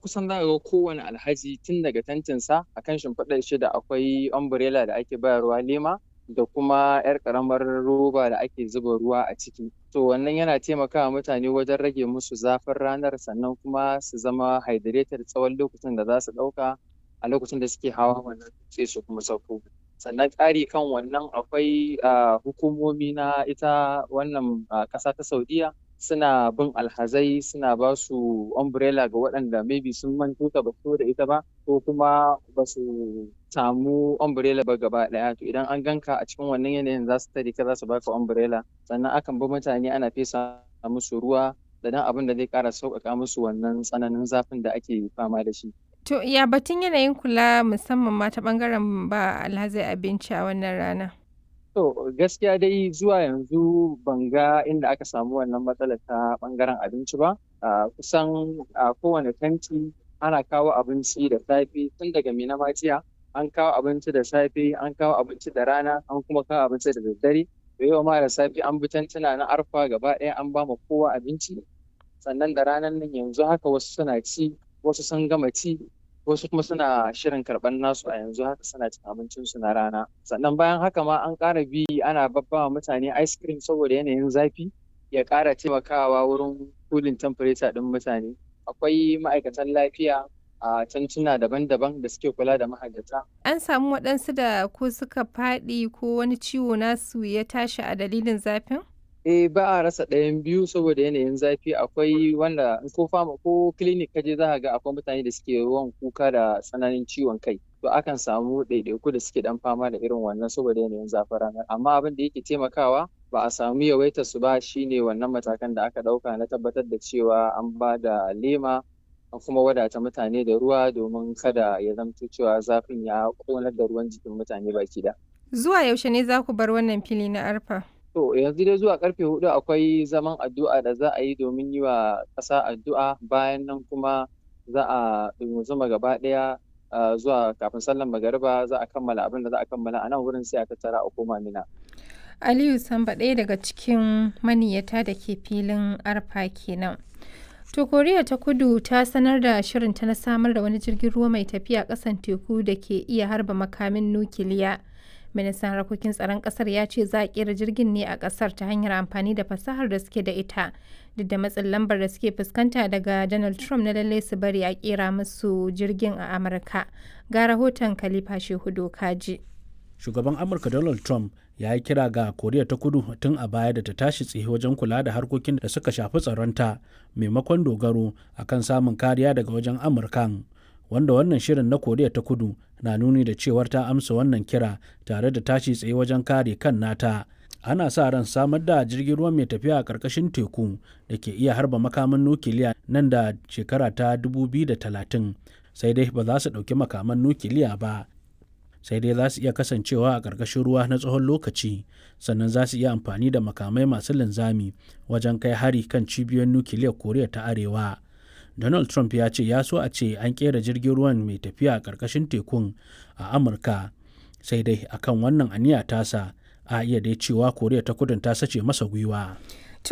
kusan za ga kowane alhaji tun daga tantinsa a kan shimfiɗar shi da akwai umbrella da ake bayarwa lema da kuma 'yar ƙaramar roba da ake zuba ruwa a ciki. To wannan yana taimakawa mutane wajen rage musu zafin ranar sannan kuma su zama hydrated tsawon lokacin da za su ɗauka a lokacin da suke hawa wannan sai su kuma sauko. Sannan ƙari kan wannan akwai hukumomi na ita wannan ƙasa ta Saudiya suna bin alhazai suna ba su umbrella ga waɗanda maybe sun manto ta ba su da ita ba ko kuma ba su samu umbrella ba gaba ɗaya to idan an ganka a cikin wannan yanayin za su tare ka za su baka umbrella sannan akan bi mutane ana fesa musu ruwa da dan abin da zai ƙara sauƙaƙa musu wannan tsananin zafin da ake fama da shi. To ya batun yanayin kula musamman ma ta ɓangaren ba alhazai abinci a wannan rana? To gaskiya dai zuwa yanzu ban ga inda aka samu wannan matsalar ta ɓangaren abinci ba. Kusan a kowane tanti ana kawo abinci da safe tun daga Mina jiya an kawo abinci da safe an kawo abinci da rana an kuma kawo abinci da daddare. Da yau ma da safe an bi tantuna na arfa gaba ɗaya an ba ma kowa abinci. Sannan da ranar nan yanzu haka wasu suna ci wasu sun gama ci wasu kuma suna shirin karɓar nasu a yanzu haka suna cin abincinsu na rana sannan bayan haka ma an ƙara bi ana babbawa mutane ice cream saboda yanayin zafi ya ƙara taimakawa wurin cooling temperature ɗin mutane akwai ma'aikatan lafiya a tantuna daban-daban da suke kula da mahajjata. An samu waɗansu da ko suka faɗi ko wani ciwo nasu ya tashi a dalilin zafin? eh ba a rasa ɗayan biyu saboda yanayin zafi akwai wanda ko fama ko clinic kaje za ga akwai mutane da suke yawan kuka da tsananin ciwon kai to akan samu ɗaiɗaiku da suke dan fama da irin wannan saboda yanayin zafin ranar amma abin da yake taimakawa ba a samu yawaitar su ba shine wannan matakan da aka ɗauka na tabbatar da cewa an ba da lema an kuma wadata mutane da ruwa domin kada ya zamto cewa zafin ya ƙonar da ruwan jikin mutane baki da. Zuwa yaushe ne za ku bar wannan fili na arfa? To yanzu dai zuwa karfe hudu akwai zaman addu'a da za a yi domin yi wa ƙasa addu'a bayan nan kuma za a zuma gaba ɗaya zuwa kafin sallan magariba za a kammala abin da za a kammala a nan wurin sai a tattara a koma mina. Aliyu Samba ɗaya daga cikin maniyata da ke filin arfa kenan. To Koriya ta Kudu ta sanar da shirinta na samar da wani jirgin ruwa mai tafiya ƙasan teku da ke iya harba makamin nukiliya. ministan harkokin tsaron kasar ya ce za a kera jirgin ne a kasar ta hanyar amfani da fasahar da suke da ita duk da matsin lambar da suke fuskanta daga donald trump na lallai su bari a kera musu jirgin a amurka ga rahoton khalifa shehu kaji shugaban amurka donald trump ya yi kira ga koriya ta kudu tun a baya da ta tashi tsaye wajen kula da harkokin da suka shafi tsaronta maimakon dogaro akan samun kariya daga wajen amurkan wanda wannan shirin na koriya ta kudu na nuni da cewar ta amsa wannan kira tare da tashi tsaye wajen kare kan nata ana sa ran samar da jirgin ruwa mai tafiya a ƙarƙashin teku da ke iya harba makaman nukiliya nan da shekara ta 2030 sai dai ba za su ɗauki makaman nukiliya ba sai dai za su iya kasancewa a ƙarƙashin ruwa na tsawon lokaci sannan za su iya amfani da makamai masu linzami wajen kai hari kan cibiyoyin nukiliyar koriya ta arewa donald trump ya ce ya so a ce an kera jirgin ruwan mai tafiya a ƙarƙashin tekun a amurka sai dai akan wannan aniya tasa a iya dai cewa koriya ta kudin ta sace masa gwiwa